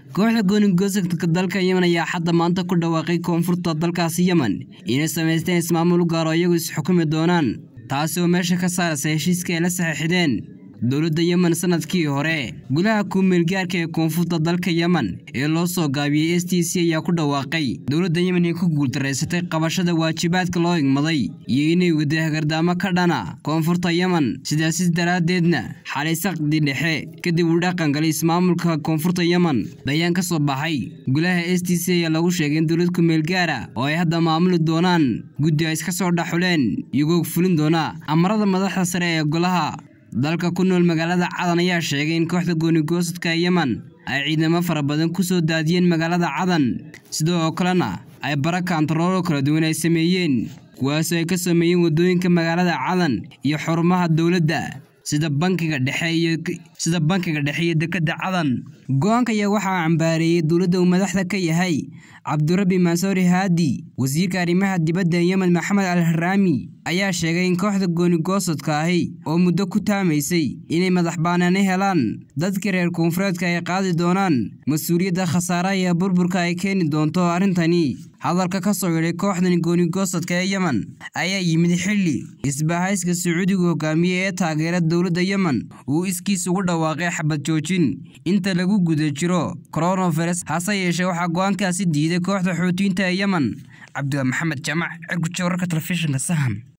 kooxda goonigosadka dalka yemen ayaa xadda maanta ku dhawaaqay koonfurta dalkaasi yemen inay samaysteen ismaamul gaaro iyagu isxukumi doonaan taasi oo meesha ka saaraysa heshiiska ay la saxiixdeen dowladda yemen sanadkii hore gudaha kumeelgaarka ee koonfurta dalka yemen ee loo soo gaabiyey s t c ayaa ku dhawaaqay dowladda yemen ay ku guultaraysatay qabashada waajibaadka loo igmaday iyo inay waday hagardaamo ka dhana koonfurta yemen sidaasi daraaddeedna xalay saqdi dhexe kadib uu dhaqangalay ismaamulka koonfurta yemen bayaan ka soo baxay gudaha s t c ayaa lagu sheegay in dowlad kumeelgaara oo ay hadda maamuli doonaan guddi ay iska soo dhaxuleen iyagoo fulin doona amarada madaxda sare ee golaha dalka ku nool magaalada cadan ayaa sheegay in kooxda goonigoosadka yemen ay ciidamo fara badan ku soo daadiyeen magaalada cadan sidoo kalena ay bara kaantaroolo kala duwan ay sameeyeen kuwaasoo ay ka sameeyeen waddooyinka magaalada cadan iyo xurumaha dowladda sida bankiga dhexe iyo sida bankiga dhexe iyo dekedda cadan go-aanka ayaa waxaa cambaareeyey dowladda uu madaxda ka yahay cabdurabi mansoori haadi wasiirka arrimaha dibadda yemen maxamed al haraami ayaa sheegay in kooxda goonigoosadka ahi oo muddo ku taamaysay inay madax baanaani helaan dadka reer koonfureedka ay qaadi doonaan mas-uuliyadda khasaaraha iyo burburka ay keeni doonto arrintani hadalka ka soo yidhay kooxdan goonigoosadka ee yemen ayaa yimid xilli isbahayska sacuudiga hogaamiye ee taageera dowladda yemen uu iskiis ugu dhawaaqay xabad joojin inta lagu guda jiro coronavirus hase yeeshee waxaa go-aankaasi diiday kooxda xuutiyiinta ee yemen cabdila maxamed jaamac cirguja wararka telefishinka sahan